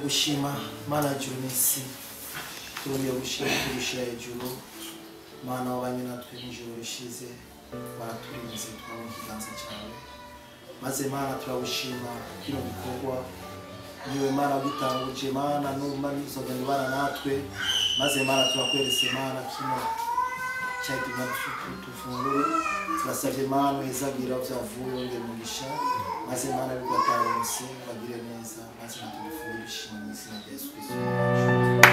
gushima mana juru n'isi turongeye gushima tugushira hejuru mana wabanye natwe n'ijoro rishize baraturinze twabona ikiganza cyawe maze mana turagushima kino gikorwa niwe mana wagitanguje mana numa nizoga nibana natwe maze mana turakweretse mana kino cyagima tufungure turasabye mana uhezagira byavuye wongera umugisha maze mana bigatahuse bagire neza maze natugufungure ishima mu izina rya yesu kristo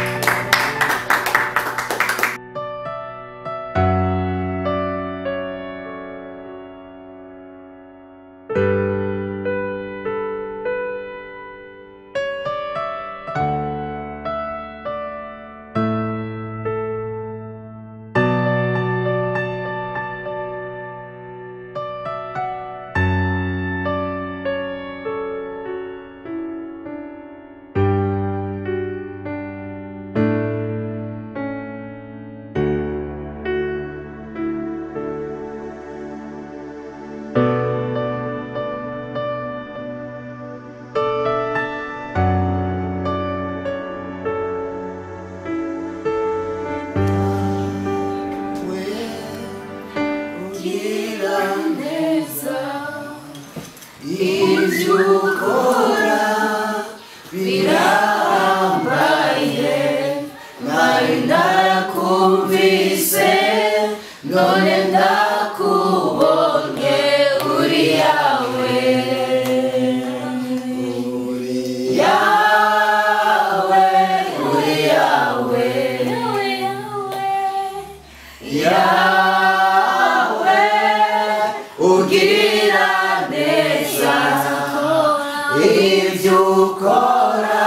ugira neza ibyo ukora birambaye nari narakumvise none ndakubonye uri yawe uri yawe uri yawe yawe ugirira neza ibyo ukora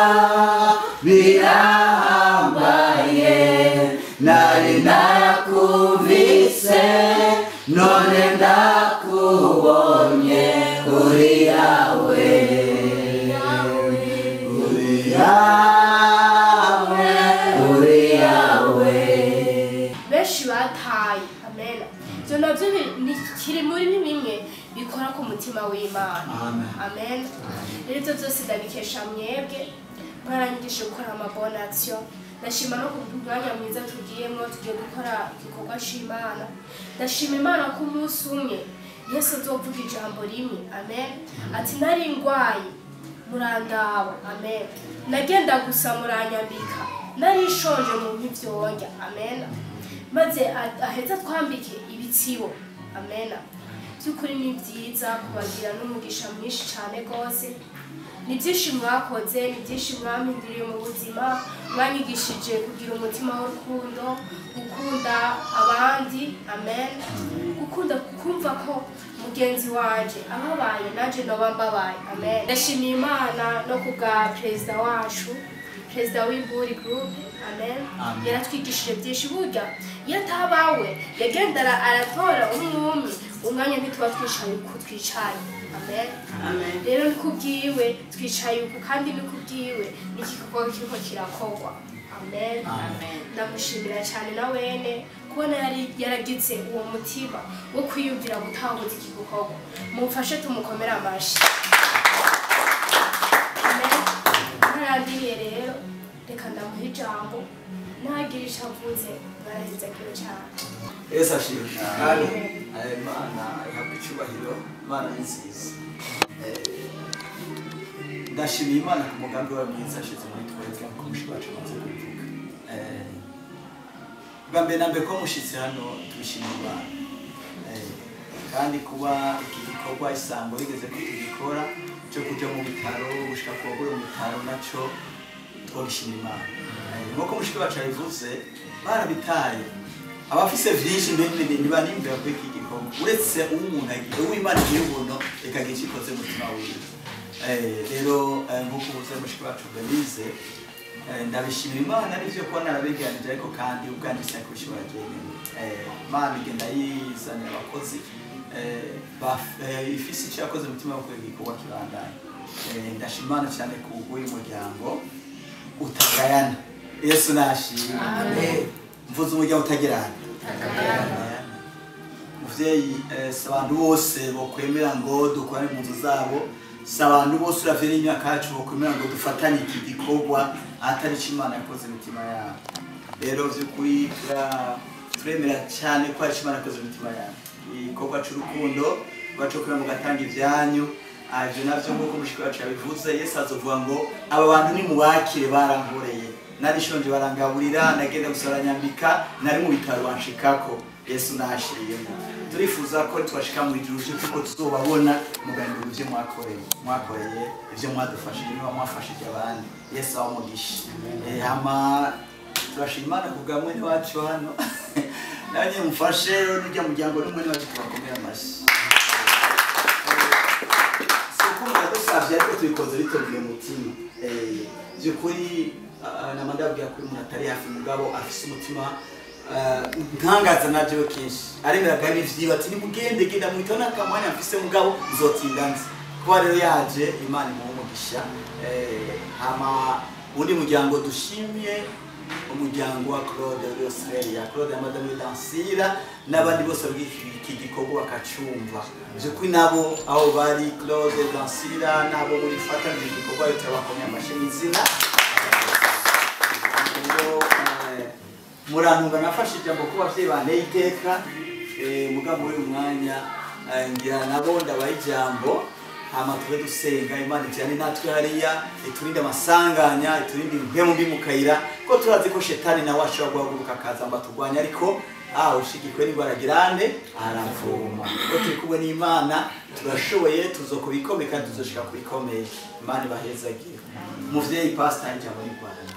birahambaye nari narakumvise none ndakubonye uri yawe uri yawe uri yawe benshi bataye amen ibyo nabyo bi- ni kiri muri bimwe bikora ku mutima w'imana Amen. amen rero ibyo byose ndabikesha mwebwe mwaranyigisha gukora amabonasiyo ndashima no ku mwanya mwiza tugiyemo tugiye gukora igikorwa cy'imana ndashima imana ko umunsi umwe yesu azovuga ijambo rimwe amen ati nari ndwaye murandaba amen nagenda gusa muranyambika nari nshonje mu nk'ibyonjya amen maze a- aheza twambike ibitsibo amen by'ukuri ni byiza kubagira n'umugisha mwinshi cyane rwose ni byinshi mwakoze ni byinshi mwampinduriye mu buzima mwanyigishije kugira umutima w'urukundo gukunda abandi amen gukunda kumva ko mugenzi wanje ababaye nanjye noba mbabaye amen ndashimiye imana no ku bwa perezida wacu perezida w'imburi gurupe amen Amen. yaratwigishije byinshi burya iyo atabawe yagendera aratora umwe umwe umwanya ntituba twicaye uko twicaye amen rero ni kubwiwe twicaye uku kandi ni kubwiwe n'igikorwa kiriko kirakorwa amen Amen. ndamushimira cyane na wene kubona yari yaragize uwo mutima wo kwiyumvira gutahuza iki gikorwa mumfashe tumukomere amashyi amen ntarandiriye rero reka ndamuha ijambo ntagire icyo avuze mwarahizagiwe cyane yesu ashimwe kandi eh, imana ihabwa icyubahiro imana ni nziza Eh, ndashimiye imana ku mugambi wayo mwiza ashize muri twebwe nk'uko mushiki wacu amaze kubivuga Eh, bwa mbere na mbere ko mushyitsi hano tubishimira imana Eh, kandi kuba iki gikorwa isango rigeze ko tugikora cyo kujya mu bitaro gushika ku bagore mu bitaro nacyo twabishimira imana Eh, nk'uko mushiki wacu yabivuze barabitaye abafise vyinshi ntibanimvira kuri iki gikorwa uretse uw'umuntu agiye uw'imana igiye ubuntu ikagira icyo ikoze mu mutima wiwe Eh, rero eh, nk'uko ubuze mushiki wacu benize ndabishimira imana n'ivyo kuba narabegeranije ariko kandi ubwanjye sinakubishobora jenyine Eh, imana igenda yizanira abakozi eh, baf- eh, ifise icyo yakoze mu mutima wo kureka igikorwa kibandanye Eh, ndashima imana cyane ku bw'uyu muryango utagayana yesu nashimwe Amen. mvuze umuryango utagirana muvyeyi eh, si abantu bose bokwemera ngo dukorane mu nzu zabo si abantu bose uravye n'imyaka yacu bokwemera ngo dufatanye iki gikorwa atari ico imana yakoze imitima yabo rero vy'ukuri tura- turemera cyane ko hari ico imana yakoze imitima yabo igikorwa c'urukundo rwaco kuba mugatanga ivyanyu Ah, ivyo navyo nk'uko mushiki wacu yabivuze yesu azovuga ngo aba bantu nimubakire barankoreye narishonje barangaburira nagenda gusora nyambika nari mu bitaro banshikako yesu nashiriyemo turifuza ko twashika mu ijuru cyo kuko tuzobabona mugahindura ivyo mwakoreye mwakoreye ivyo mwadufashije niba mwafashije abandi yesu abamugisha Eh, hama turashima imana kubwa mwene wacu hano nawe nyine mufashe n'urya muryango n'umwene wacu tubakomera amashyi siko muradusavye ariko tubikoze bitovuye umutima Eh, vy'ukuri ah, nama ndabwira kuri umuntu atari hafi mugabo afise umutima ah, nkangaza na jewe kenshi aremeraga n'ivyiba ati nimugende genda mwitaho n'akamwanya mfise mugabo nzotinda nzi kuba rero yaje imana imuha umugisha Eh, hama undi muryango dushimye umuryango wa claude uri australia claude ya madamu dansira n'abandi bose bw'iki iki gikorwa bakacumva by'ukuri nabo aho bari claude dansira n'abo muri fatanije igikorwa yo turabakomeye amashyi n'izina rero eh, murantunga nafashe ijambo kuba abavyeyi banteye iteka eh, mugabo muri uyu mwanya eh, ngira nabo ndabaha ijambo hama tube dusenga imana ijyane natwe hariya iturinde amasanganya iturinde impemu mbi mu kayira ko turazi ko shetani nawe ashobora guhaguruka akaza ngo aturwanye ariko ah ushigikwe n'indwara girande aravuma ko turi kumwe n'imana turashoboye tuzokubikomeye kandi tuzoshika ku bikomeye imana ibahezagire muvyeyi pasitari ijambo n'irwanda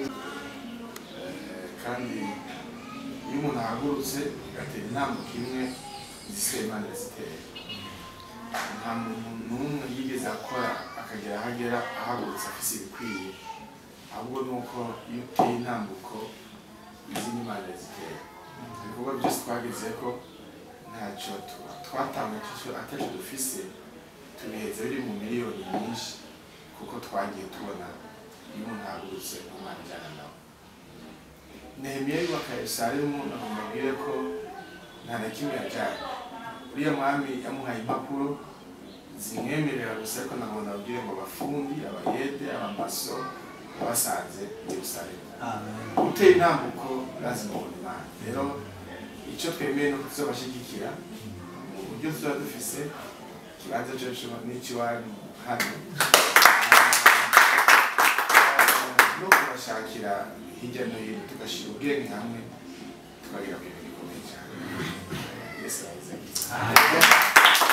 kandi iyo umuntu ahagurutse agatera intambwe imwe zisigaye imana irazitera nta muntu n'umwe yigeze akora akagera aho agera ahagurutse afise ibikwiye ahubwo ni uko iyo uteye intambuko izindi imana irazitera ibikorwa byose twageze ko ntacyo tu- twatanga atacyo atacyo dufise tubiheza biri mu miliyoni nyinshi kuko twagiye tubona iyo umuntu ahagurutse umwana ijyana nawe nehemiya yubaka yerusalemu agomba abwire ko nta na kimwe yajyanye uriya mwami yamuhaye impapuro zimwemerera gusa ariko nagomba ababwire ngo abafundi abayede abamaso basanze yerusalemu gutera intambuko lazima ubona imana rero icyo twemeye ni uko tuzabashyigikira mu buryo tuzaba dufise ikibanza cyacu n'ikiwanyu hano no kubashakira hirya no hino tugashyira ubwenge hamwe tukagera ku bintu bikomeye cyane yesu arabizagiza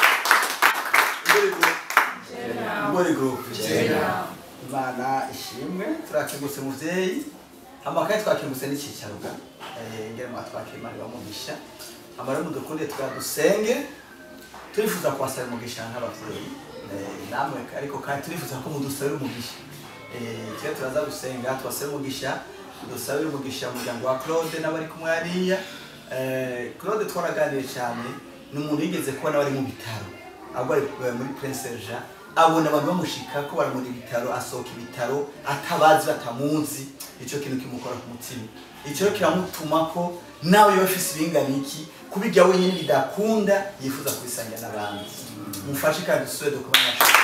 Mbori group imana ishimwe turakingutse muvyeyi amakaye twakingutse n'icicaro ga Eh, ngere mwatwakira imana ibamugisha amara mudukunde twadusenge turifuza kubasaba umugisha nk'abavyeyi Eh, namwe ariko kandi turifuza ko mudusabira umugisha Eh, twe turaza gusenga tubasabe umugisha dusabire umugisha umuryango wa claude n'abari kumwe hariya Eh, claude twaraganiriye cyane ni umuntu yigeze kubona bari mu bitaro ahubwo ari eh, muri prince jean abona abantu bamushika ko bari muri bitaro asohoka ibitaro atabazi batamuzi icyo kintu kimukora ku mutima icyo kiramutuma ko nawe yoba afise ibingana iki kubirya wenyine bidakunda yifuza kubisangira n'abandi mufashe kandi dusubire dukome amashuri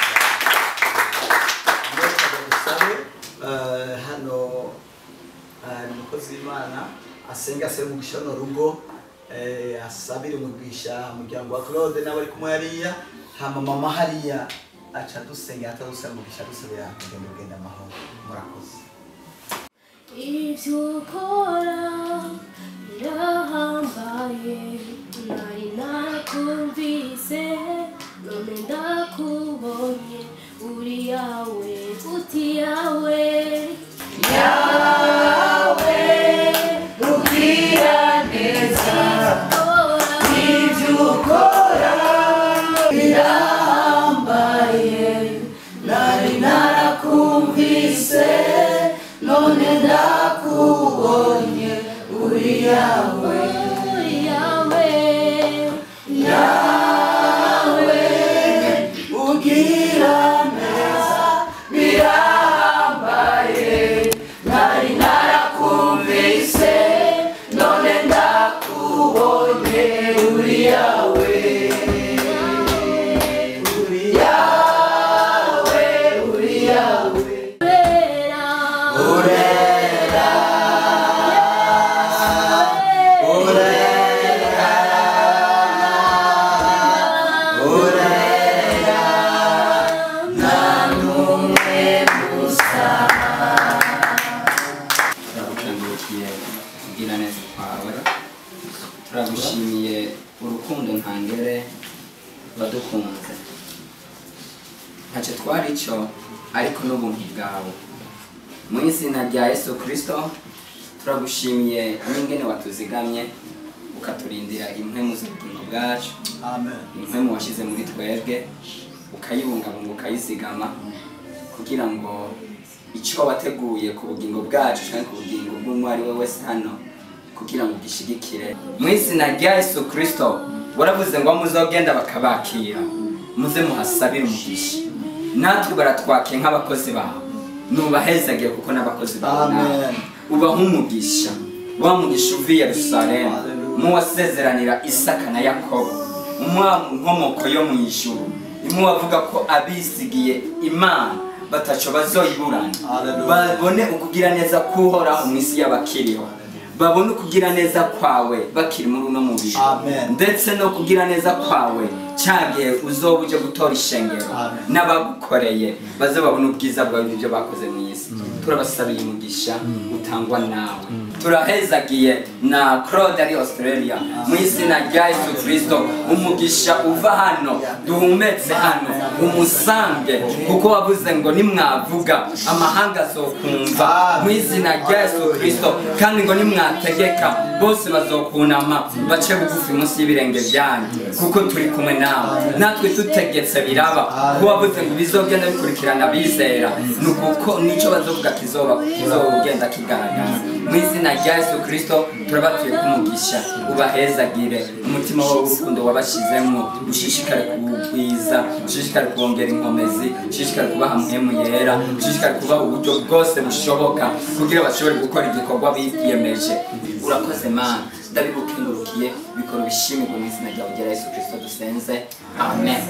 dusabe eh, hano eh, ni umukozi w'imana asenga asebe umugisha runo rugo eh, asabire umugisha umuryango wa claude n'abari kumwe hariya hama mama hariya aca dusengera atadusaba umugisha dusabira kugenda ugenda amahoro murakoze ibyo ukora birahambaye nari nakumvise none ndakubonye uri yawe uti yawe yawe ugira neza ibyo ukora birahambaye nari narakumvise none ndakubonye uri yawe uri yawe yawe ugira neza birahambaye nari narakumvise none ndakubonye uri yawe uri yawe bwawe mu izina rya yesu kirisito turagushimiye n'ingene watuzigamye ukaturindira impwemu z'ubugingo bwacu amen impwemu washyize muri twebwe ukayibungabunga ukayizigama kugira ngo icyo wateguye ku bugingo bwacu cyangwa ku bugingo bw'umwe ari we wese hano kugira ngo ugishigikire mu izina rya yesu kirisito waravuze ngo muzogenda bakabakira muze muhasabire umugisha natwe baratwakiye nk'abakozi bawe nubahezagire kuko n'abakozi bawe nawe Amen. ubaha umugisha wa mugisha uva i yerusalemu mu wasezeranira isaka na yakobo umwa nkomoko yo mu ijuru imwe wavuga ko abisigiye imana bataco bazoyiburana Hallelujah. babone ukugira neza kuhoraho mu isi y'abakiriho babone ukugira neza kwawe bakiri muri uno mubiri Amen. ndetse no kugira neza kwawe cyagihe uzoba uje gutora ishengero Amen. n'abagukoreye baze babone ubwiza bwawe n'ibyo bakoze mu isi turabasabiye umugisha utangwa nawe turahezagiye na claude ari australia mu izina rya yesu kirisito umugisha uva hano duhumetse hano umusange kuko wavuze ngo nimwavuga amahanga azokumva mu izina rya yesu kirisito kandi ngo nimwategeka bose bazokunama bace bugufi munsi y'ibirenge byanyu kuko turi kumwe nawe natwe tutegetse biraba kuko wavuze ngo bizogenda bikurikirana bizera ni ukuko nicyo bazovuga kizoba kizogenda kigaragara mu izina rya yesu kirisito turabatuye kumugisha ubahezagire umutima wawe w'urukundo wabashyizemo ushishikare kuwugwiza ushishikare kubongera inkomezi ushishikare kubaha muhemu yera ushishikare kubaha uburyo bwose bushoboka kugira bashobore gukora igikorwa biyemeje urakoze mana ndabibukengurukiye bikora ubishimirwe mu izina ryawe rya yesu kirisito dusenze amen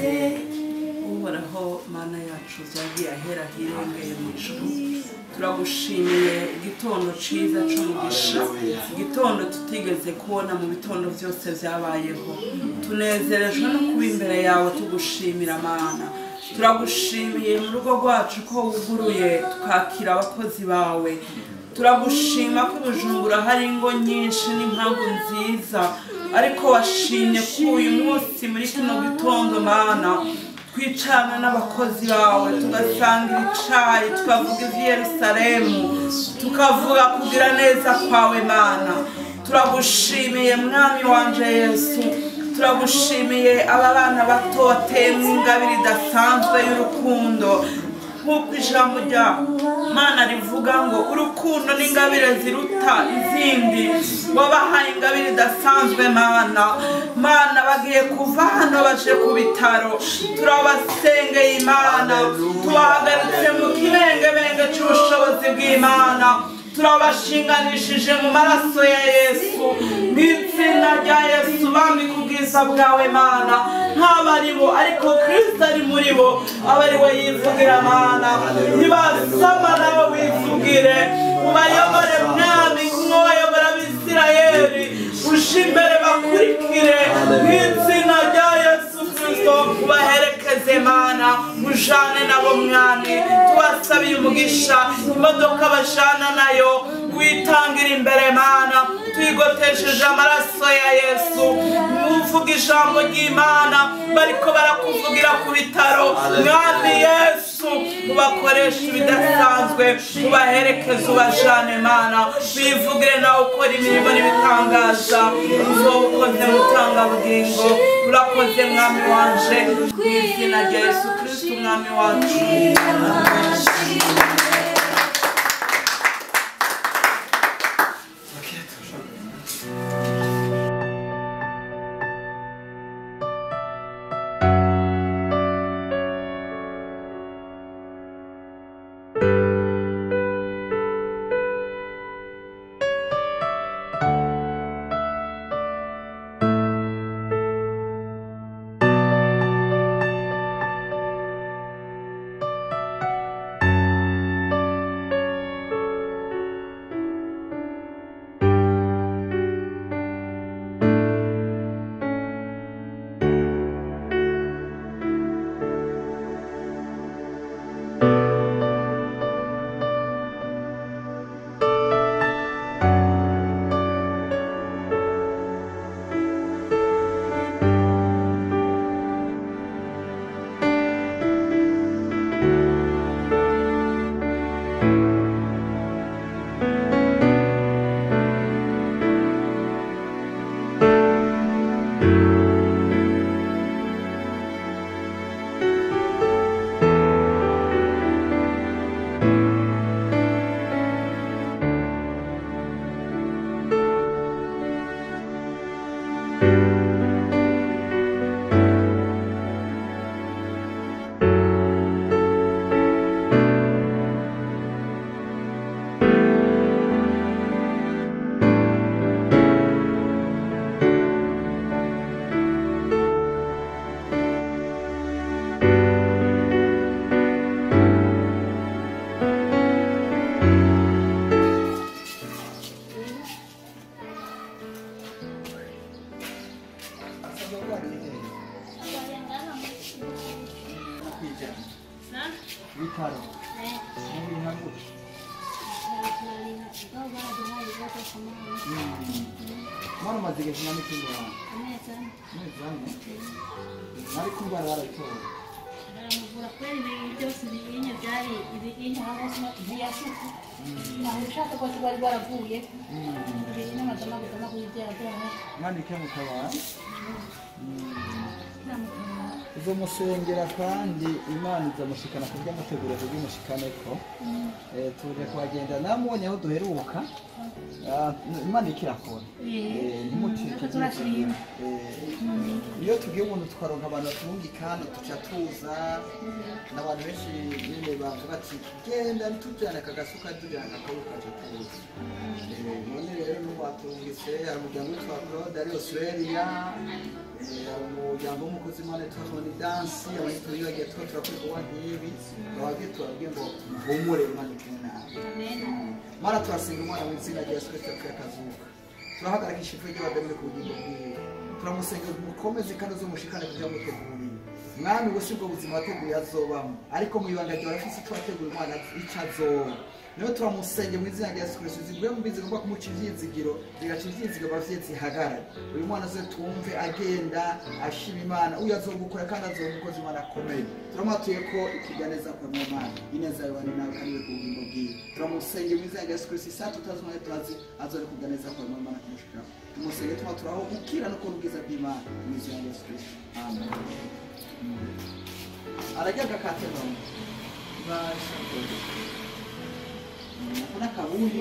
uhoraho mana yacu byagiye ahera hirengeye mu ijuru turagushimiye igitondo cyiza cy'umugisha igitondo tutigeze kubona mu bitondo byose byabayeho tunezerejwe no kuba imbere yawe tugushimira mana turagushimiye mu rugo rwacu ko wuguruye tukakira abakozi bawe turagushima ko i bujumbura hari ingo nyinshi n'impamvu nziza ariko washimye ko uyu munsi muri kino gitondo mana twicarana n'abakozi bawe tugasangira icayi tukavuga ivy'i yerusalemu tukavuga kugira neza kwawe mana turagushimiye mwami wanje yesu turagushimiye aba bana bato wateyemo ingabire idasanzwe y'urukundo nk'uko ijambo rya mana rivuga ngo urukundo n'ingabire ziruta izindi wabahaye ingabire idasanzwe mana mana bagiye kuva hano baje ku bitaro turabasengeye imana tubahagaritse mu kibengebenge cy'ubushobozi bw'imana turabashinganishije mu maraso ya yesu mu izina rya yesu bambika ubwiza bwawe mana nk'abo ari bo ariko kirisito ari muri bo aba ari we yivugira mana ntibasama nawe wivugire ubayobore mwami kumwe wayobora abisirayeli uje imbere bakurikire mu izina rya yesu kirisito ubaherekeze mana ujane nabo mwami tubasabiye umugisha imodoka bajana nayo witangira imbere mana twigotesheje amaraso ya yesu muvuga ijambo ry'imana bariko barakuvugira ku bitaro mwami yesu ubakoresha ibidasanzwe ubaherekeze ubajane mana bivugire nawe ukora imirimo n'ibitangaza uzoba ukoze mutangabugingo urakoze mwami wanje mu izina rya yesu kristo umwami wacu Wao baraduhaye ibada samani. mwana umaze igihe kingana n'ikindi wawe Ameza amezi ane nari kumva barayitora baramuvura kubera ibintu byose ibinye byari ibinye hasi ntiyasuka. Ntaho ushaka ko bari baravuye. Ibinye n'amagama agama kuri byaraduhaye. mwandike mu kabari Namukaba. uzomusengera kandi imana izamushikana ku by'amateguro by'umushikaneko Eh, tuje kuhagenda namubonye aho duheruka Ah, imana ikirakora Eh, ntimucike Natwe turashima. Eh, iyo tugiye umuntu tukaronka abantu batungikana tuca tuza n'abantu benshi nyine bavuga ati genda ntitujyane aka gasuka tujyane akaboko kacu tuza Eh, none rero n'ubatungitse hari umuryango witwa claude ari australia Eh, hari umuryango w'umukozi imana witwa tony dansi abanyituri bagiye tuba turakora ibikorwa nk'ibi bababwiye tubabwiye ngo muhumure imana ikine nawe mara turasenga umwana mu izina rya yesu kristo yapfuye akazuka turahagarikisha ipfu ry'abadamire ku bugingo bwiwe turamusenga mukomeze kandi uzumushikane kugira ngo mutegurire mwami ubu si bwo buzima wateguye azobamo ariko mu ibanga ryawe afise icyo wateguye umwana icyo azoba niyo turamusenge mu izina rya yesu kristo ziguye mu bizi ngomba kumuca ivyizigiro bigaca ivyizigiro abavyeyi zihagarare uyu mwana aze tumve agenda ashima imana uyu azogukora kandi azoba umukozi imana akomeye turamwatuye ko ikiganeza kwa mu mana ineza yawe ni nawe kandi we ku bugingo bwiwe turamusenge mu izina rya yesu kristo isa tutazi umwanya turazi azore kuganeza kwa mu mana kumushikiraho tumusenge tuma turaho gukira no kubona ubwiza bw'imana mu izina rya yesu kristo amen arajya agakate none kuna kabuyi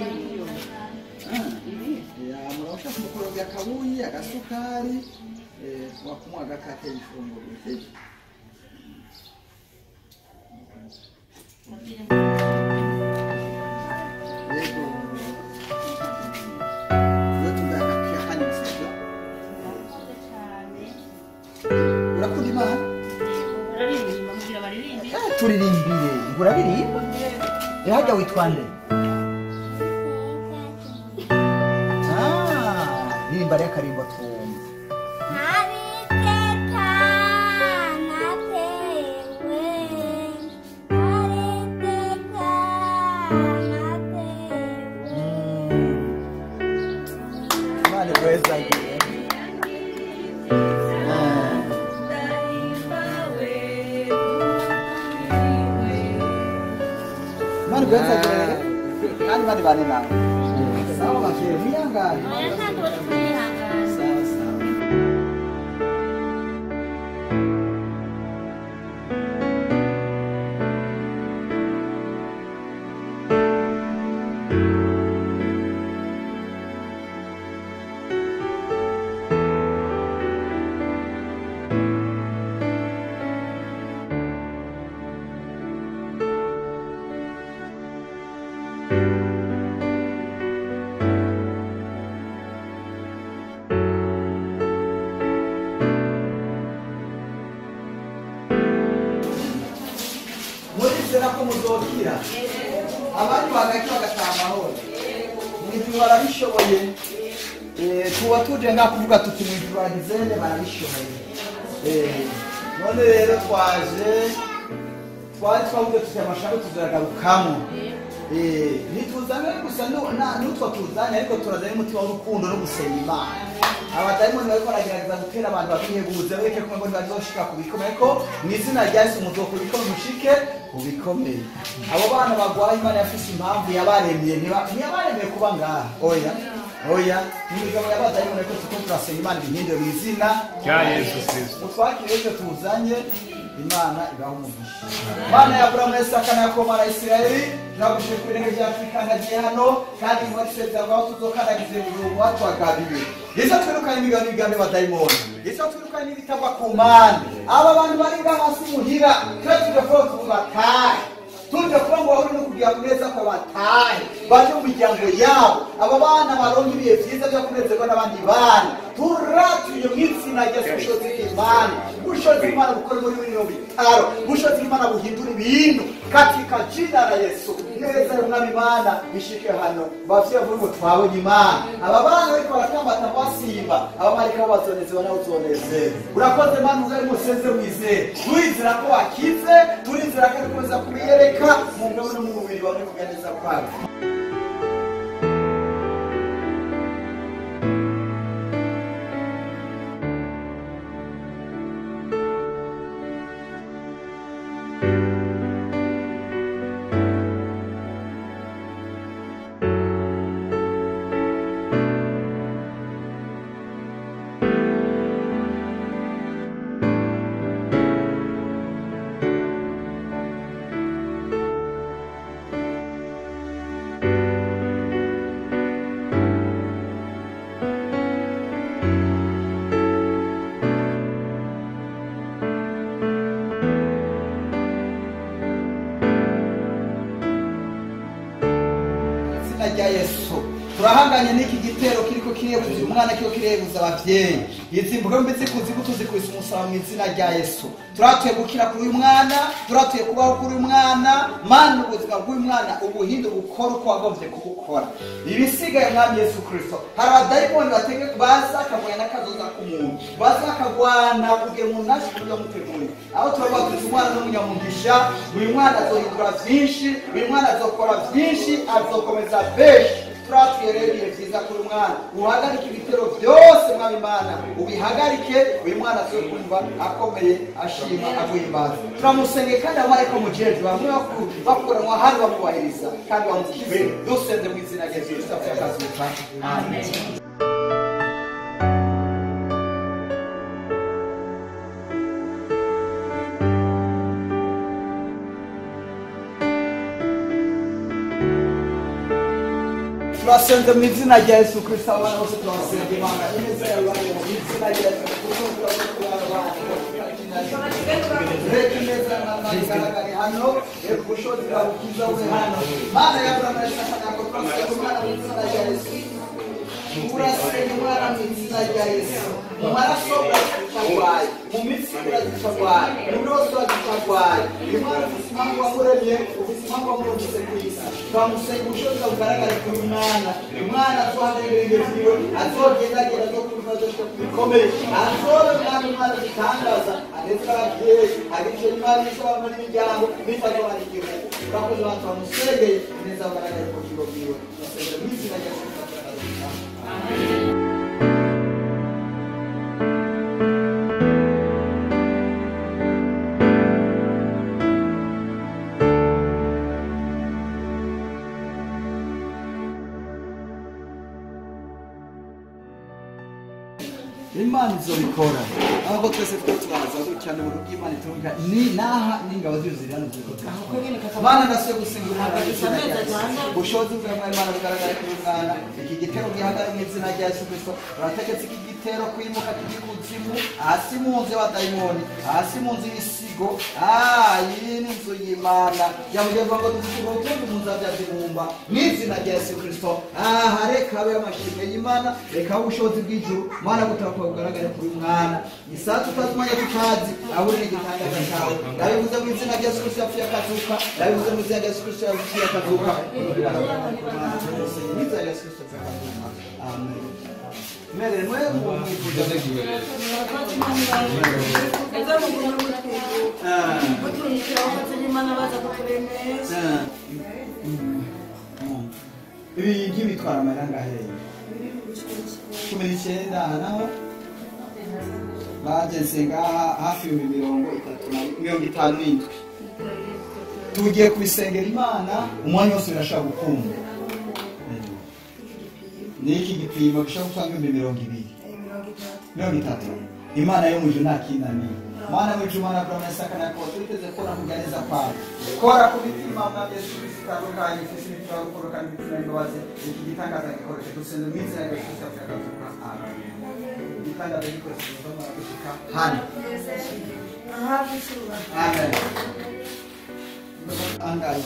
murabasha kumukorogya kabuyi agasukari eh, wakumuha agakate ifunguro sibyo yego iyo tugakapia hano sibyo urakunda imana Bararirimba mugira baririmbe. Eh, turirimbire uraririmba Eh, hajya witwa nde Ah, ririmba rero akarimbo twumva imana igwezagiye imana igwezagiye kandi bari bane nawe sawa bavyeyi mwihangane sawa sawa murizera ko muzokira abandi bagaki bagataha amahoro mwijuru barabishoboye Eh, tuba tuje nga kuvuga tuti mwijuru bagizene barabishoboye Eh, none rero twaje twari twavuze tuti amashami tuzagarukamo Eh, ntituzane gusa nu- na- n'utwo tuzanye ariko turazanye umutima w'urukundo no gusenga imana abadayimoni bariko baragerageza gutera abantu babihebuze bereke ko ngo ntibazoshika ku bikomeye ko mu izina rya yesu muzokora ibikomeye mushike ku bikomeye abo bana bagwaye imana yafise impamvu yabaremye ntiba- ntiyabaremye kuba ngaha oya oya imigabo y'abadayimoni ariko tuko turasenga imana ibihindure mu izina Rya Yesu Kristo. mutwakire icyo tuzanye imana ibaho umugisha mana ya buramu ya isaka na yakobo na isirayeli turagushije ku birenge byacu bikandagiye hano kandi mu basezerano aho tuzokandagize buri watwagabiwe izo twirukanye imigabo n'imigambi y'abadayimoni izo twirukanye n'ibitagwa ku mpande aba bantu bari ngaha hasi muhira twe tuje kuba tubatahe tuje kuba ngo bahuri no kugira neza ko batahe baje mu miryango yabo aba bana baronka ibihe byiza byo kunezerwa n'abandi bana turatuye mu izina rya Yesu bushobozi bw'imana bushobozi bw'imana bukore muri bino bitaro bushobozi bw'imana buhindura ibintu katika jina la yesu neza y'umwami imana bishike hano bavye bavuga ngo twabonye imana aba bana bariko baratambata basimba abamarika bo bazonezewa nawe uzonezerwa urakoze mana uzari museze wizere turizera ko wakize turizera ko ari kuza kubiyereka mu ngabo no mu mubiri wawe kuganeza kwawe izina rya yesu turahanganye n'iki gitero kiriko kirebuza uyu mwana kiriko kirebuza abavyeyi izi mbwembe zikuzibu tuzikubise umusaba mu izina rya yesu turatuye gukira kuri uyu mwana turatuye kubaho kuri uyu mwana mana ubuzima bw'uyu mwana ubuhinde bukora uko wagomvye kubukora ibisigaye mwami yesu kristo hari abadayimoni batege baza akagwanya n'akazoza k'umuntu baza akagwana kugira umuntu naje kurya muteguye aho turavuga tuzi umwana n'umunyamugisha uyu mwana azohindura vyinshi uyu mwana azokora vyinshi azokomeza benshi turatuye rero ibihe vyiza kuri mwana uhagarike ibitero byose mwami imana ubihagarike uyu mwana azoye kumva akomeye ashima aguhimbaza turamusenge kandi abamarayika mujejwe bamwe baku- bakuranwa hano bamubahiriza kandi bamukize dusenze mu izina rya yesu kristo apfuye akazuka amen turasenze mu izina rya yesu kristo abana bose turabasenga imana ineza yawe ibarebe mu izina rya yesu kristo reka ineza y'Imana igaragare hano reka ubushobozi bwawe bwiza bube hano mana y'aburamu yashakanaga turasenga umwana mu izina rya yesu urasenga umwana mu izina rya yesu mu maraso uragitagwaye mu mitsi uragitagwaye muri wose uragitagwaye uyu mwana ufite impamvu wamuremye ufite impamvu wamurungitse ku isi turamusenga ubushobozi bwawe bugaragare kuri uyu mwana uyu mwana azohagarara ibirenge vyiwe azogendagenda azokumva azoshika ku bikomeye azobe mwami imana bitangaza ageze ababyeyi agice imana n'isabama n'imiryango bitazobana igihugu urakoze abantu bamusengeye neza bugaragare ku bugingo bwiwe turasenga mu izina rya yesu kristo imana izobikora ahubwo twese two turaza gutya ni uburyo bw'imana itunga ni naha n'ingabo ziyo ziri hano ziri gutanga mana ndasuye gusenga umwana w'izina rya yesu ubushobozi bwa mwari imana bugaragara kuri uyu mwana iki gitero gihagara mu izina rya yesu kristo urategetse iki gitero kwimuka k'igikuzimu hasi mu nzu y'abadayimoni hasi mu nzu y'ibisigo ah iyi ni inzu y'imana yamugeza ngo dufite ubutumwa mu nzu ya zibumba mu izina rya yesu kristo aha reka habe amashimwe y'imana reka habe ubushobozi bw'ijuru mana gutaka bugaragare kuri uyu mwana isaha tutazimanya tutazi ahuri n'igitangaza cyawe ndabivuze mu izina rya yesu kristo yapfuye akazuka ndabivuze mu izina rya yesu kristo yapfuye akazuka mu izina rya yesu kristo yapfuye akazuka amen Mere, mwe mwifuza ibi by'ibitwara amaranga aheye cumi n'icyenda aha naho bageze ngaha hafi ibihumbi mirongo itatu na mirongo itanu n'indwi tugiye kubisengera imana umwanya wose birashobora gukunda ni iki gipimo gishobora gutanga ibihumbi mirongo ibiri mirongo itatu imana yo mu ijuru nta kinaniye mana mu ijuru mana kurama isakana ko twiteze kora kujya neza kwawe kora ku mitima mwami yesu kristo itandukanye ufite imitima yo gukora kandi imitima y'imbabazi iki gitangaza gikoreshe dusenze mu izina rya yesu kristo akazuka amen igitangaza gikoreshe dusoma gushika hano amen angaye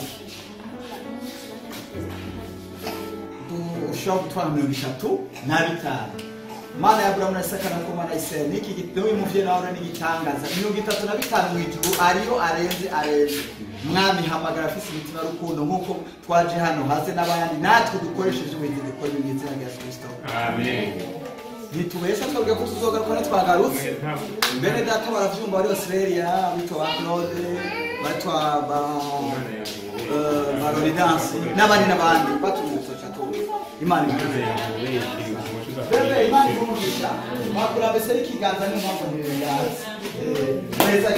dushobora gutwara mirongo itatu na bitanu mana ya buramu na isaka na koma na isirayeli niki gitabo y'umuvye nawe n'igitangaza mirongo itatu na bitanu mu ijuru ariyo arenze arenze mwami hamagara afise imitima y'urukundo nk'uko twaje hano haze n'abandi natwe dukoresheje ubuhinzi dukora mu izina rya yesu kristo ntitubesha twebwe ko tuzogaruka ntitwagarutse mbene data baravyumva bari australia bitwa ba claude batwa ba eh, ba ronidansi n'abandi n'abandi batumutse catuwe imana imuze bebe imana ikumugisha wakura mbese n'ikiganza n'impamvu ntibirengazi neza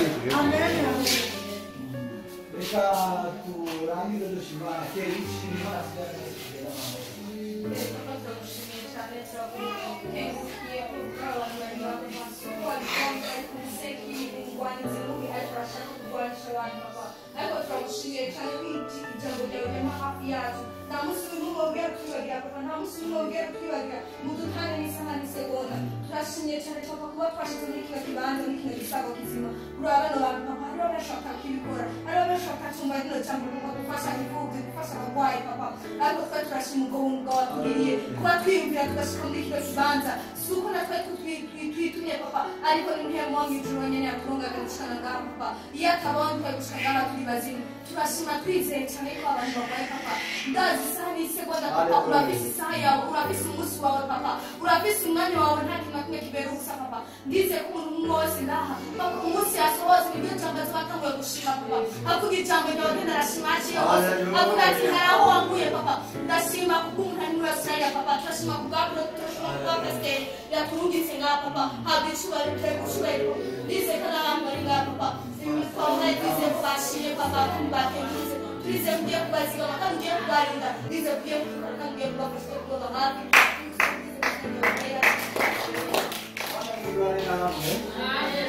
reka turangize dushimana kera ishimana ariko turagushimiye cyane ko ijambo ryawe ryama hafi yacu nta munsi n'umwe wabwira ko tubagira kutwibagira papa nta musi umwe wongera kutwibagira mudutange n'isaha n'isegonda turashimye cyane papa kuba twashize muri kino kibanza muri kino gisago kizima kuri aba bano bantu papa hariho benshi batakibikora hariho benshi batatumva rino jambo papa gufasha imfubyi gufasha abarwayi papa ariko twe turashima ubwo buntu bwawe watugiriye kuba twiyumvira tugashika muri kino kibanza si uko natwe twitumye papa ariko ni ntiyemo mu ijuru nyene yaturungaga gushikana ngaha papa iyo atabonye twari gushika ngaha turi bazima turashima twizeye cyane ko abantu barwaye papa ndazi isaha n'isegonda papa urafise isaha yawe urafise umunsi wawe papa urafise umwanya wawe nta kintu na kimwe kibera ubusa papa ndize ko umuntu umwe wese ngaha papa umunsi yasohotse nibyo jambo twatanguye gushima papa avuga ijambo ryawe ngenda arashima aciye hose avuga ati hari aho wanguye papa ndashima kuko umuntu ari muri australia papa turashima kubwa turashima kubwa pasiteri yaturungitse ngaha papa habwa icubahiro turi gucubahiro ndize ko n'abantu bari ngaha papa twabona twize ko bashimye papa kandi batenguze turize kugiye kubazigama kandi ugiye kubarinda ndize kugiye kubikora kandi ugiye kubafasha kuba hafi Bane namwe